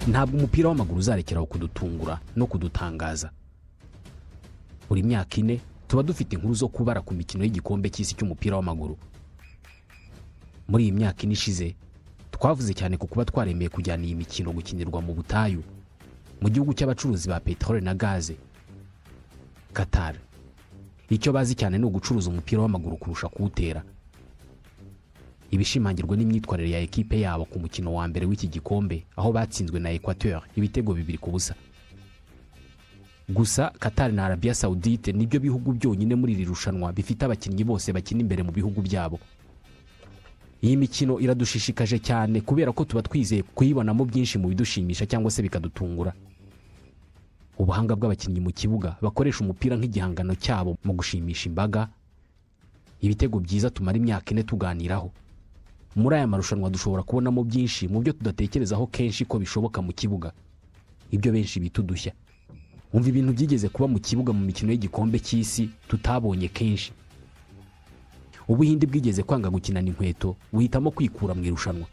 ntabwo umupira w'amaguru uzarekeraho kudutungura no kudutangaza buri myaka ine tuba dufite inkuru zo kubara ku mikino y'igikombe cy'isi cy'umupira w'amaguru muri iyi myaka ine ishize twavuze cyane ku kuba twaremeye kujyana iyi mikino gukinirwa mu butayu mu gihugu cy'abacuruzi ba peteroli na gaze katari icyo bazi cyane ni ugucuruza umupira w'amaguru kurusha kuwutera ibishimangirwa n'imyitwarire ya ekipe yabo ku mukino wa mbere w'iki gikombe aho batsinzwe na Equateur ibitego bibiri ku busa gusa Qatar na Arabia Saudite nibyo bihugu byonyine muri iri rushanwa bifite abakinnyi bose bakina imbere mu bihugu byabo iyi mikino iradushishikaje cyane kubera ko tuba twizeye kuyibonamo byinshi mu bidushimisha cyangwa se bikadutungura ubuhanga bw'abakinnyi mu kibuga bakoresha umupira nk'igihangano cyabo mu gushimisha imbaga ibitego byiza tumara imyaka ine tuganiraho muri aya marushanwa dushobora kubonamo byinshi mu byo tudatekerezaho kenshi ko bishoboka mu kibuga ibyo benshi bita udushya umva ibintu byigeze kuba mu kibuga mu mikino y'igikombe cy'isi tutabonye kenshi ubuhinde bwigeze kwanga gukinana inkweto buhitamo kwikura mu irushanwa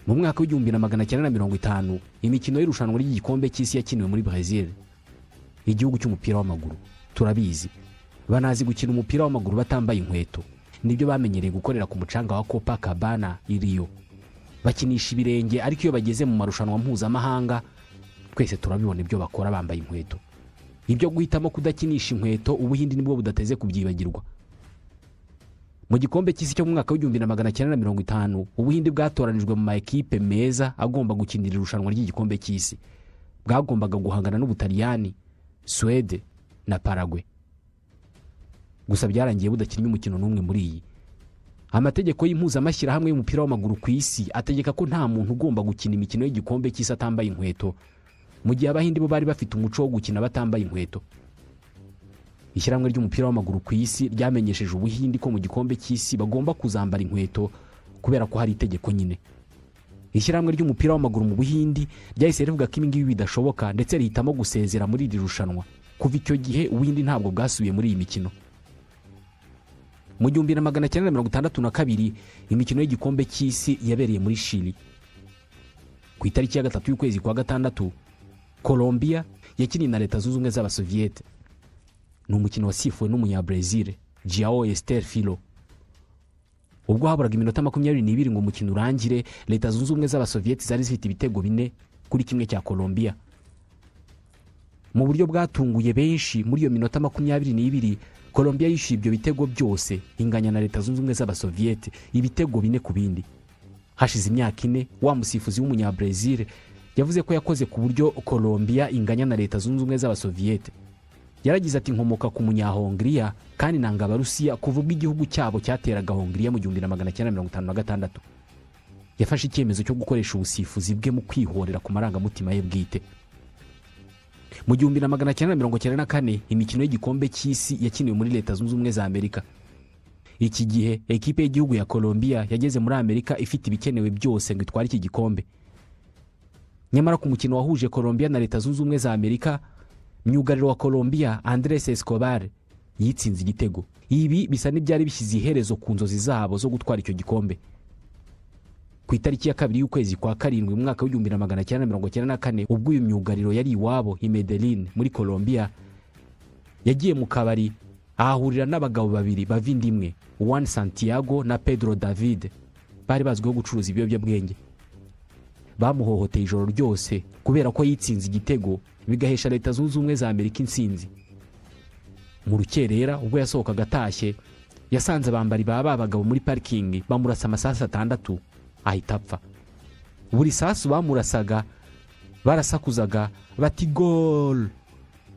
mu mwaka w'igihumbi na magana cyenda na mirongo itanu imikino y'irushanwa ry'igikombe cy'isi yakiniwe muri brezil igihugu cy'umupira w'amaguru turabizi banazi gukina umupira w'amaguru batambaye inkweto nibyo bamenyereye gukorera ku mucanga wa copa cabana i rio bakinisha ibirenge ariko iyo bageze mu marushanwa mpuzamahanga twese turabibona ibyo bakora bambaye inkweto ibyo guhitamo kudakinisha inkweto ubuhindi nibwo budateze kubyibagirwa mu gikombe cy'isi cyo mu mwaka w'igihumbi na magana cyenda na mirongo itanu ubuhinde bwatoranijwe mu ma ekipe meza agomba gukinira irushanwa ry'igikombe cy'isi bwagombaga guhangana n'ubutaliyani suwede na paragwe gusa byarangiye budakinnye umukino n'umwe muri iyi amategeko y'impuzamashyirahamwe y'umupira w'amaguru ku isi ategeka ko nta muntu ugomba gukina imikino y'igikombe cy'isi atambaye inkweto mu gihe abahinde bo bari bafite umuco wo gukina batambaye inkweto ishyirahamwe ry'umupira w'amaguru ku isi ryamenyesheje ubuhinde ko mu gikombe cy'isi bagomba kuzambara inkweto kubera ko hari itegeko nyine ishyirahamwe ry'umupira w'amaguru mu buhindi ryahise rivuga ko ibingibi bidashoboka ndetse rihitamo gusezera muri iri rushanwa kuva icyo gihe ubuhinde ntabwo bwasubiye muri iyi mikino mu gihumbi na magana cyenda na mirongo itandatu na kabiri imikino y'igikombe cy'isi yabereye muri shiri ku itariki ya gatatu y'ukwezi kwa gatandatu colombia yakiniye na leta zunze ubumwe z'abasoviyete ni umukino wasifuwe n'umunyabrazil jao estel filo ubwo haburaga iminota makumyabiri n'ibiri ngo umukino urangire leta zunze ubumwe z'abasoviyeti zari zifite ibitego bine kuri kimwe cya colombia mu buryo bwatunguye benshi muri iyo minota makumyabiri n'ibiri colombia yishyuye ibyo bitego byose inganya na leta zunze ubumwe z'abasoviyeti ibitego bine ku bindi hashize imyaka ine wa musifuzi w'umunyabrazil yavuze ko yakoze ku buryo colombia inganya na leta zunze ubumwe z'abasoviyeti yaragize ati nkomoka ku munyahongiriya kandi nanga abarusiya kuva ubwo igihugu cyabo cyateraga hongiriya mu gihumbi na magana cyenda mirongo itanu na gatandatu yafashe icyemezo cyo gukoresha ubusifuzi bwe mu kwihorera ku marangamutima ye bwite mu gihumbi na magana cyenda mirongo cyenda na kane imikino y'igikombe cy'isi yakiniwe muri leta zunze ubumwe za amerika iki gihe ekipe y'igihugu ya colombia yageze muri amerika ifite ibikenewe byose ngo itware iki gikombe nyamara ku mukino wahuje colombia na leta zunze ubumwe za amerika myugariro wa colombia andres escobar yitsinze igitego ibi bisa n'ibyari bishyize iherezo ku nzozi zabo zo gutwara icyo gikombe ku itariki ya kabiri y'ukwezi kwa karindwi mu mwaka w'igihumbi na magana cyenda mirongo cyenda na kane ubwo uyu myugariro yari iwabo i Medellin muri colombia yagiye mu kabari ahahurira n'abagabo babiri bavindimwe Juan santiago na pedro david bari bazwiho gucuruza ibiyobyabwenge bamuhohoteye ijoro ryose kubera ko yitsinze igitego bigahesha leta zunze ubumwe za amerika insinzi mu rukerera ubwo yasohokaga atashye yasanze abambari ba ba bagabo muri parikingi bamurasa amasasu atandatu ahita apfa buri sasu bamurasaga barasakuzaga bati gol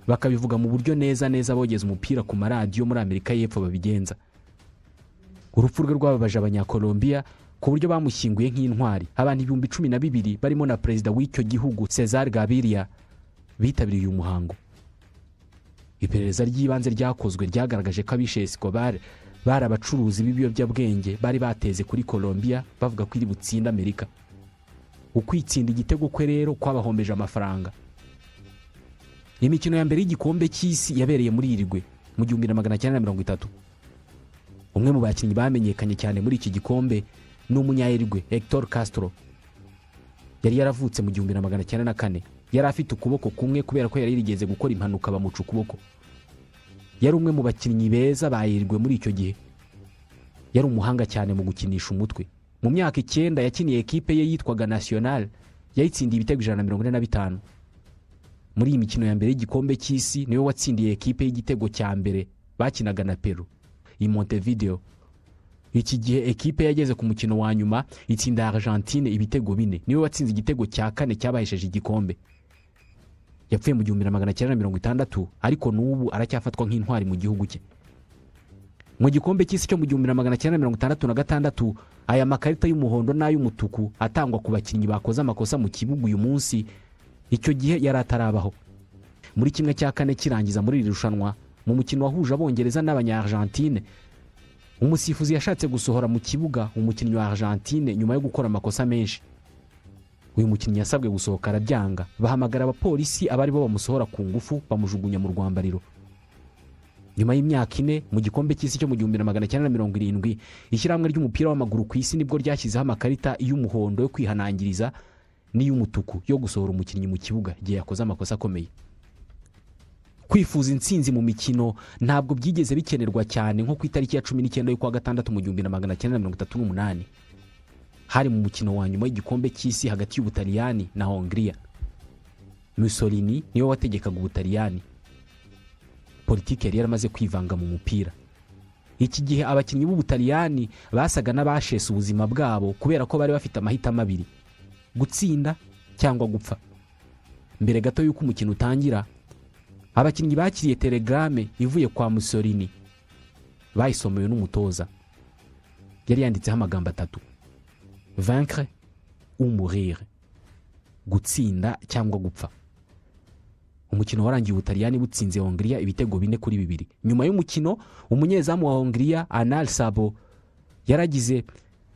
bakabivuga mu buryo neza neza bogeza umupira ku maradiyo muri amerika y'epfo babigenza urupfu rwe rwababaje abanyakolombiya ku buryo bamushyinguye nk'intwari abantu ibihumbi cumi na bibiri barimo na perezida w'icyo gihugu cezar gabiriya bitabiriye uyu muhango iperereza ry'ibanze ryakozwe ryagaragaje ko abishe esikobare bari abacuruzi b'ibiyobyabwenge bari bateze kuri colombia bavuga ko iri butsinde amerika ukwitsinda igitego kwe rero kwabahombeje amafaranga imikino ya mbere y'igikombe cy'isi yabereye muri irigwe mu gihumbi na magana cyenda na mirongo itatu umwe mu bakinnyi bamenyekanye cyane muri iki gikombe ni umunyayirigwe hector castro yari yaravutse mu gihumbi na magana cyenda na kane yari afite ukuboko kumwe kubera ko yari yarigeze gukora impanuka bamuca ukuboko yari umwe mu bakinnyi beza bahirwe muri icyo gihe yari umuhanga cyane mu gukinisha umutwe mu myaka icyenda yakiniye ekipe ye yitwaga nasiyonari yayitsindiye ibitego ijana na mirongo ine na bitanu muri iyi mikino ya mbere y'igikombe cy'isi niwe watsindiye ekipe y'igitego cya mbere bakinaga na peru i montevideo iki gihe ekipe yageze ku mukino wa nyuma itsinda argentine ibitego bine niwe watsinze igitego cya kane cyabahesheje igikombe yapfuye mu gihumbi na magana cyenda na mirongo itandatu ariko n'ubu aracyafatwa nk'intwari mu gihugu cye mu gikombe cy'isi cyo mu gihumbi na magana cyenda na mirongo itandatu na gatandatu aya makarita y'umuhondo n'ay'umutuku atangwa ku bakinnyi bakoze amakosa mu kibuga uyu munsi icyo gihe yari atarabaho muri kimwe cya kane kirangiza muri iri rushanwa mu mukino wahuje abongereza n'abanya argentine umusifuzi yashatse gusohora mu kibuga umukinnyi wa argentine nyuma yo gukora amakosa menshi uyu mukinnyi yasabwe gusohoka arabyanga bahamagara abapolisi abari bo bamusohora ku ngufu bamujugunya mu rwambariro nyuma y'imyaka ine mu gikombe cy'isi cyo mu gihumbi na magana cyenda na mirongo irindwi ishyirahamwe ry'umupira w'amaguru ku isi nibwo ryashyizeho amakarita y'umuhondo yo kwihanangiriza n'iy'umutuku yo gusohora umukinnyi mu kibuga igihe yakoze amakosa akomeye kwifuza intsinzi mu mikino ntabwo byigeze bikenerwa cyane nko ku itariki ya cumi n'icyenda y'ukwa gatandatu mu gihumbi na magana cyenda na mirongo itatu n'umunani hari mu mukino wa nyuma y'igikombe cy'isi hagati y'ubutaliyani na hongiriya musolini niwe wategekaga ubutaliyani politiki yari yaramaze kwivanga mu mupira iki gihe abakinnyi b'ubutaliyani basaga n'abashesa ubuzima bwabo kubera ko bari bafite amahitamo abiri gutsinda cyangwa gupfa mbere gato y'uko umukino utangira abakinnyi bakiriye telegrame ivuye kwa musorini bayisomewe n'umutoza yari yanditseho amagambo atatu vankre umurire gutsinda cyangwa gupfa umukino warangiye ubutaliyani butsinze hongiriya ibitego bine kuri bibiri nyuma y'umukino umunyezamu wa hongiriya anal sabo yaragize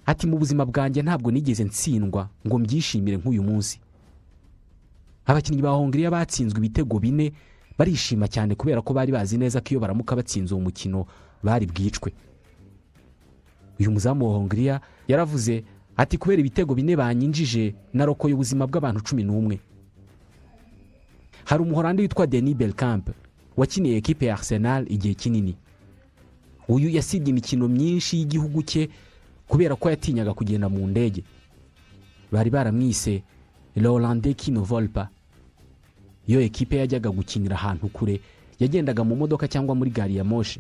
ati mu buzima bwanjye ntabwo nigeze ntsindwa ngo mbyishimire nk'uyu munsi abakinnyi ba hongiriya batsinzwe ibitego bine barishima cyane kubera ko bari bazi neza ko iyo baramuka batsinze uwo mukino bari bwicwe uyu muzamu wa hongiriya yaravuze ati kubera ibitego bine banyinjije narokoye ubuzima bw'abantu cumi n'umwe hari umuhorandi witwa deni belkamp wakiniye ekipe ya arsenal igihe kinini uyu yasibye imikino myinshi y'igihugu cye kubera ko yatinyaga kugenda mu ndege bari baramwise lorande kino volpa iyo ekipe yajyaga gukinira ahantu kure yagendaga mu modoka cyangwa muri gari ya moshi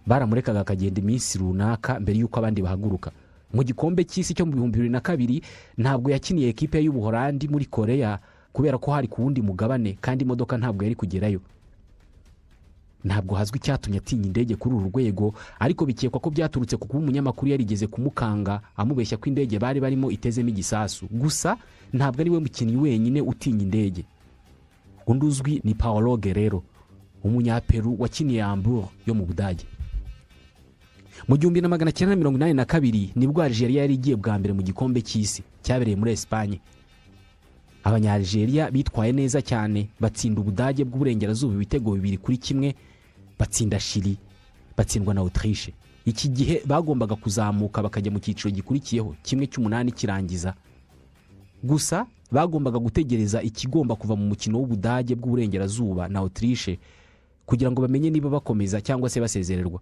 baramurekaga akagenda iminsi runaka mbere y'uko abandi bahaguruka mu gikombe cy'isi cyo mu bihumbi bibiri na kabiri ntabwo yakiniye ekipe y'ubuhorandi muri koreya kubera ko hari ku wundi mugabane kandi imodoka ntabwo yari kugerayo ntabwo hazwi icyatumye atinya indege kuri uru rwego ariko bikekwa ko byaturutse ku kuba umunyamakuru yarigeze kumukanga amubeshya ko indege bari barimo itezemo igisasu gusa ntabwo ari we mukinnyi wenyine utinya indege undi uzwi ni paolo gerero umunyaperu wakiniye ambure yo mu budage mu gihumbi na magana cyenda mirongo inani na kabiri nibwo algeria yari igiye bwa mbere mu gikombe cy'isi cyabereye muri esipanye abanya algeria bitwaye neza cyane batsinda ubudage bw'uburengerazuba ibitego bibiri kuri kimwe batsinda shiri batsindwa na autriche iki gihe bagombaga kuzamuka bakajya mu cyiciro gikurikiyeho kimwe cy'umunani kirangiza gusa bagombaga gutegereza ikigomba kuva mu mukino w'ubudage bw'uburengerazuba na autriche kugira ngo bamenye niba bakomeza cyangwa se basezererwa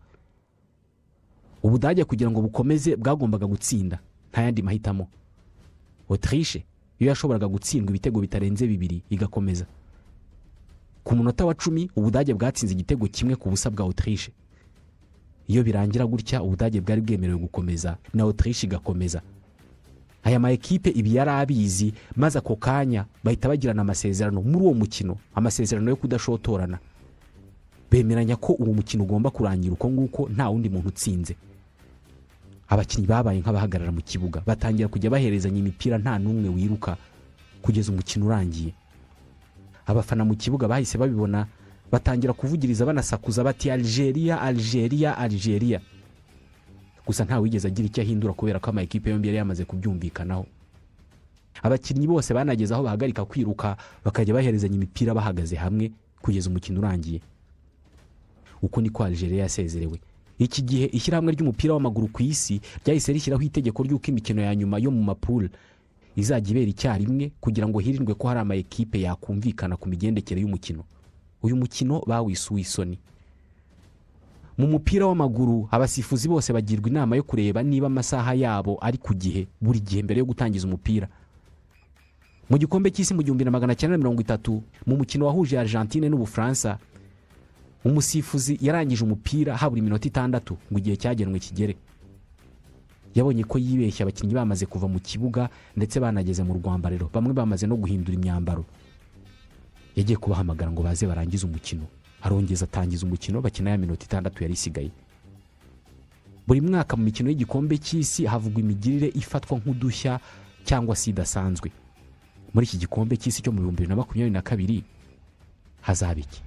ubudage kugira ngo bukomeze bwagombaga gutsinda nta yandi mahitamo autriche yo yashoboraga gutsindwa ibitego bitarenze bibiri igakomeza ku munota wa cumi ubudage bwatsinze igitego kimwe ku busa bwa autriche iyo birangira gutya ubudage bwari bwemerewe gukomeza na autriche igakomeza aya ma ekipe ibi yari abizi maze ako kanya bahita bagirana amasezerano muri uwo mukino amasezerano yo kudashotorana bemeranya ko uwo mukino ugomba kurangira uko nguko nta wundi muntu utsinze abakinnyi babaye nk'abahagarara mu kibuga batangira kujya baherezanya imipira nta n'umwe wiruka kugeza umukino urangiye abafana mu kibuga bahise babibona batangira kuvugiriza banasakuza bati algeria algeria algeria gusa nta wigeze agira icyo ahindura kubera ko amakipe yombi yari yamaze kubyumvikanaho abakinnyi bose banageze aho bahagarika kwiruka bakajya baherezanya imipira bahagaze hamwe kugeza umukino urangiye uko niko algeria yasezerewe iki gihe ishyirahamwe ry'umupira w'amaguru ku isi ryahise rishyiraho itegeko ry'uko imikino ya nyuma yo mu mapure izajya ibera icyarimwe kugira ngo hirindwe ko hari ama ekipe yakumvikana ku migendekere y'umukino uyu mukino bawisuye isoni mu mupira w'amaguru abasifuzi bose bagirwa inama yo kureba niba amasaha yabo ari ku gihe buri gihe mbere yo gutangiza umupira mu gikombe cy'isi mu gihumbi na magana cyenda mirongo itatu mu mukino wahuje argentine n'ubufaransa umusifuzi yarangije umupira habura iminota itandatu ngo igihe cyagenwe kigere yabonye ko yibeshya abakinnyi bamaze kuva mu kibuga ndetse banageze mu rwambariro bamwe bamaze no guhindura imyambaro yagiye kubahamagara ngo baze barangize umukino arongeza atangiza umukino bakina ya minota itandatu yari isigaye buri mwaka mu mikino y'igikombe cy'isi havugwa imigirire ifatwa nk'udushya cyangwa se idasanzwe muri iki gikombe cy'isi cyo mu bihumbi bibiri na makumyabiri na kabiri hazaba iki